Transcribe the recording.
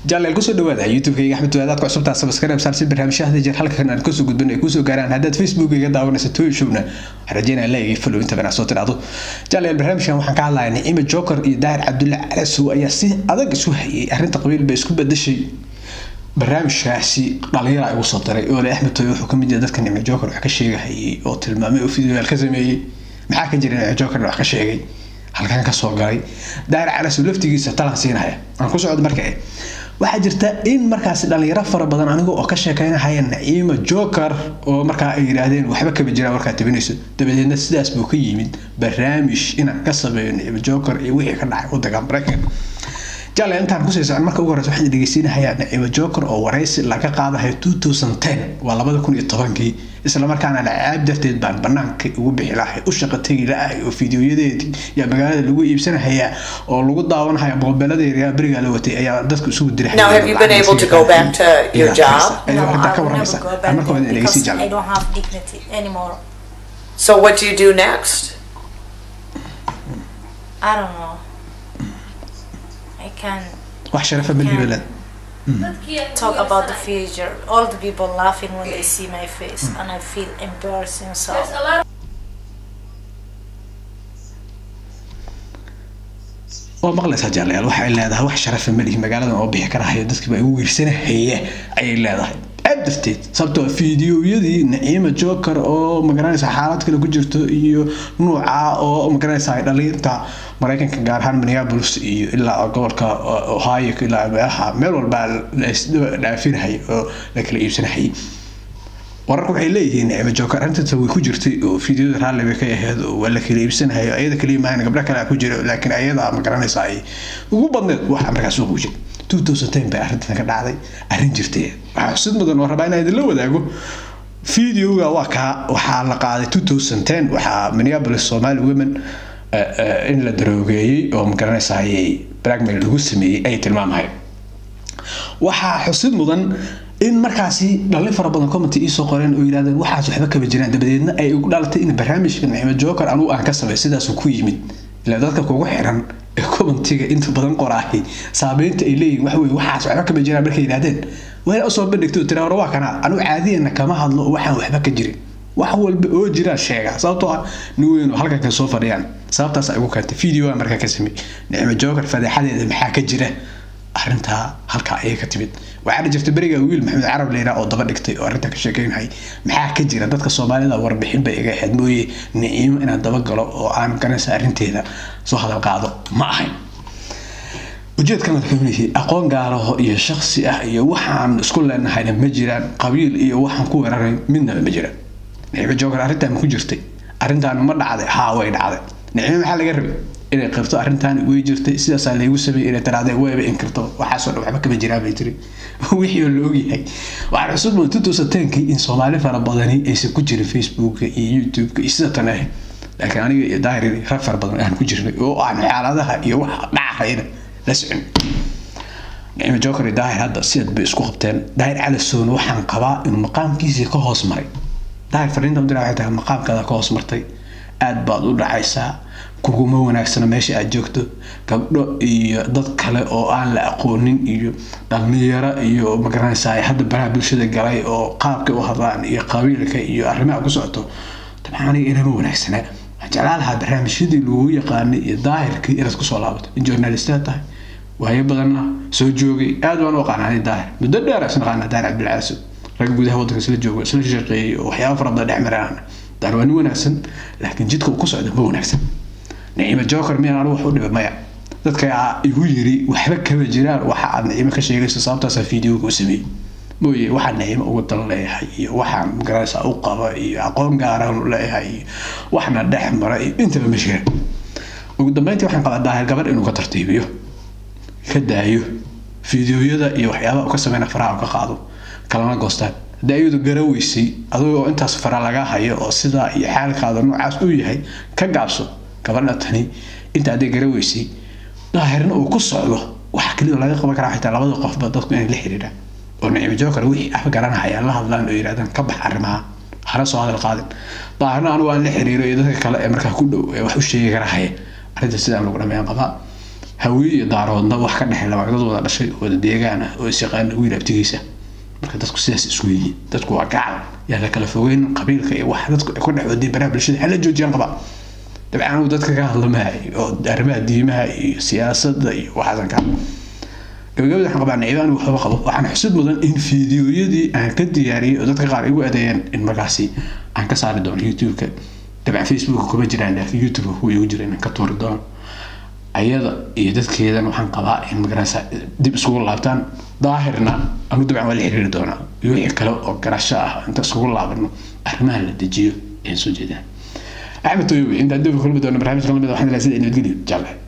jaaleel kusoo dhawaada youtube-kayga axmed waadaad ku cusubtaa sabskaraib saar si barnaamijyahada jeer halkan aan kasoo gudbin ay kusoo gaaraan haddaad facebook-iga daawanaysa toyshowna waxaan rajeynaya like follow inta banaa soo tidhaahdo jaaleel barnaamijkan waxaan ka hadlayaa nicimo joker iyo daahir cabdulle calasow ayaa si adag isu hayay arrinta qabiil bay isku badashay barnaamijkaasi dhalinyara igu soo diray oole axmed toy wuxuu kamid yahay dadka nicmo joker wax ka sheegahayay oo tilmaamay oo videoyaal ka sameeyey maxaa ka jira nicmo jokerna wax ka sheegay halkan kasoo galay daahir calasow laftigiisa talan siinaya aan ku socdo marka waxaa jirta in markaasi dhalinyaro fara badan aniga oo ka sheekeynahaya naciimo joker oo markaa ay yidhaahdeen waxba kama jiraan warkaa tabinayso dabadeedna sidaas buu ka yimid barnaamij inaan ka sameeyo naciimo joker iyo wixii ka dhacay wadanka maraykanka jale intaan kusii socon marka ugu horeysa waxaan dhegeysiinahayaa naciimo joker oo waraysi laga qaadahayo two thousand ten waa labada kun iyo tobankii islamarkaana lacaab darteed baan banaanka ugu bixi lahay u shaqa tegi la-ahay oo fideoyadeedii yaa magaalada lagu iibsanahayaa oo lagu daawanahaya moobeeladeeda berigaa la watay ayaa dadku isugu diray Now, have you been able to go back to your job? Ayuu No, arrintaa I ka will waramaysa never go back marka hore there dhegeysi because I jale don't have dignity anymore. So, what do you do next? I don't know. I can wax sharafa ma dhiibalan talk about the future. All the people laughing when they see my face, and I feel embarrassing. So waa maqlaysaa jaalayaal waxay leedahay wax sharafa malihi magaaladan oo bixi karahayo dadkiiba igu wiirsanahaya ayay leedahay aad darteed sababtoo fideoyadii naciima joker oo magaranaysa xaalad kale ku jirto iyo nuuca oo magaranaysa dhalinta maraykanka gaar ahaan minneapolis iyo ilaa gobolka ohio ilaa meelaha meel walbaa la isdhaafinahaya oo la kala iibsanahayay wararku waxay leeyihiin nicmo joker arrintaas way ku jirtay oo fideoda raalli bay ka ahayd oo waa la kala iibsanayo ayada kaliya maahan gabdho kale ku jira laakiin ayada ma garanaysa ay ugu badneed waxa markaas suuqa ku jira two thousand ten bay arrintan ka dhacday arrin jirtay waxaa xusid mudan oo rabaa inaan idinla wadaago fideoga waa kaa waxaa la qaaday two thousand ten waxaa minneapolis somali women in la daroogeeyey oo ma garanaysa blackmail lagu sameeyey ay tilmaamahay waxaa xusid mudan in markaasi dhalin fara badan commenty iisoo qoreen oo yidhahdeen waxaas waxba kama jiraan dabadeedna ay ugu dhalatay in barnaamijka nicmo joker anugu aan ka samey sidaasuu ku yimid ilaa dadka kugu xiran ee commentiga inta badan qoraahay saameynta ay leeyihin waxa weye waxaas waxba kama jiraan markay yidhahdeen waa usoo bandhigto tira hore waa kanaa anigu caadiyana kama hadlo oo waxaan waxba ka jirin wax walba oo jiraan sheega sababtoo ah nin weyn oo halkan ka soo fadhiyaan sababtaas ay ugu keentay videoa markaa ka samey nicmo joker fadeexadeeda maxaa ka jira arrintaa halkaa ayay ka timid waxaana jirta beriga wiil maxamed carab leyraa oo daba dhigtay oo arrintaa ka sheekeynhay maxaa ka jira dadka soomaalida warbixin bay iga ahayd mooye niciimo inaan dabagalo oo aan garanaysa arrinteeda soo hadal qaado ma ahayn ujeedkan wuxuu aqoon gaaraho iyo shaksi ah iyo waxaan isku leenahayna ma jiraan qabiil iyo waxaan ku weeraray midnaba ma jiraan nicmo joker arrintaan ma ku jirtay arrintaan ma dhacday haa way dhacday nicmo maxaa laga rabay inay qabto arrintan way jirtay sidaasaa laygu sameeyey inay tirahdeen wayba inkirto waxaasoo dhan waxba kama jiraan bay tiri wixii oo la ogyahay waxaan xusud mudan two thousand tenkii in soomaali fara badani aysan ku jirin facebooka iyo youtubeka iyo sida tan ahayd laakiin aniga iyo daahir rag fara badan aan ku jirnay oo aan xaaladaha iyo waxa dhacahayna la socon nicmo joker iyo daahir hadda siad bay isku qabteen daahir calasown waxaan qabaa inuu maqaamkiisii ka hoos maray daahir fariinta u diraa waxay tahay maqaamkaada ka hoos martay aad baad u dhacaysaa kuguma wanaagsana meesha aad joogto gabdho iyo dad kale oo aan la aqoonin iyo dhalinyaro iyo magaranaysaa hadda baraha bulshada galay oo qaabka u hadlaan iyo qabiilka iyo arrimaha ku socoto dabcan aniga inama wanaagsana waxaan jeclaan lahaa barnaamijyadii lagu yaqaanay iyo daahirkii inaad kusoo laabato in journalistaad tahay waayo badanna soo joogay aad baan u aqaanaa daahir muddo dheer isna aqaanaa daahir cabdilcaaso rag gudaha waddanka isla joogo isla shaqeeyay oo waxyaaba fara badan dhex maraan daahir waa nin wanaagsan laakiin jidka uu ku socdo ma wanaagsan nicimo joker miyaan anigu wax u dhiba maya dadka igu yiri waxba kama jiraan waxa aad nicimo ka sheegayso sababtaasaa videoga u sameeyey mooye waxaan nicimo ugu dal leeyahay iyo waxaan magaranaysa u qaba iyo aqoon gaaraan u leeyahay iyo waxna dhex mara iyo intaba ma jiraan ugu dambeyntii waxaan qabaa daahir gabadh inuu ka tartiibiyo ka daayo fideoyada iyo waxyaabaha u ka sameyna faraha ka qaado kalana goostaan haddii ayadu garaweysay adigoo intaas fara laga hayo oo sidaa iyo xaalkaada noocaas u yahay ka gaabso gabadha tani inta aday garaweysay daahirna uu ku socdo waxa keliya laga qaban karaa xitaa labada qofba dadku inay la xiriiraan oo nicmo joker wixii af garanahaya la hadlaan oo yidhahdaan ka bax arrimaha hana soo hadal qaadin daahirna anigu aan la xiriiro iyo dadka kale ee markaa ku dhow ee wax u sheegi karahaya arrinta sidaan lagu dhameeyaan qabaa hawiye iyo daaroodna wax ka dhexay laba dad wada dhashay oo wada deegaan ah oo isyaqaana wiil abtigiisa marka dadku sidaas isku yihiin dadku waa gacal yaa la kala fogeyn qabiilka iyo wax dadku ay ku dhex wadeen baraha bulshada hala joojiyaan qabaa dabcan anigu dadka ka hadlamahay oo arrimaha diimaha iyo siyaasadda iyo waxaasan ka hadla gabagabada waxaan qabaa niciibo anigu waxba qabo waxaan xusid mudan in fiidiyoyadii aan ka diyaariyey oo dadka qaar igu adeeyeen in markaasi aan ka saari doono youtube-ka dabcan facebook kuma jiraan laakiin youtube-ka kuwa igu jira inaan ka tuuri doono ayada iyo dadkeedan waxaan qabaa in magarasa dib isugu laabtaan daahirna anu dabcan waa la xiriiri doonaa iyo wixii kale oo garasho ah inta isugu laabano arrimaha la dejiyo ayaan soo jeedaan axmed toyowe intaan dib kulmi doono barnaamijka lamid waxaan ilaa sida nabadgelyo jalle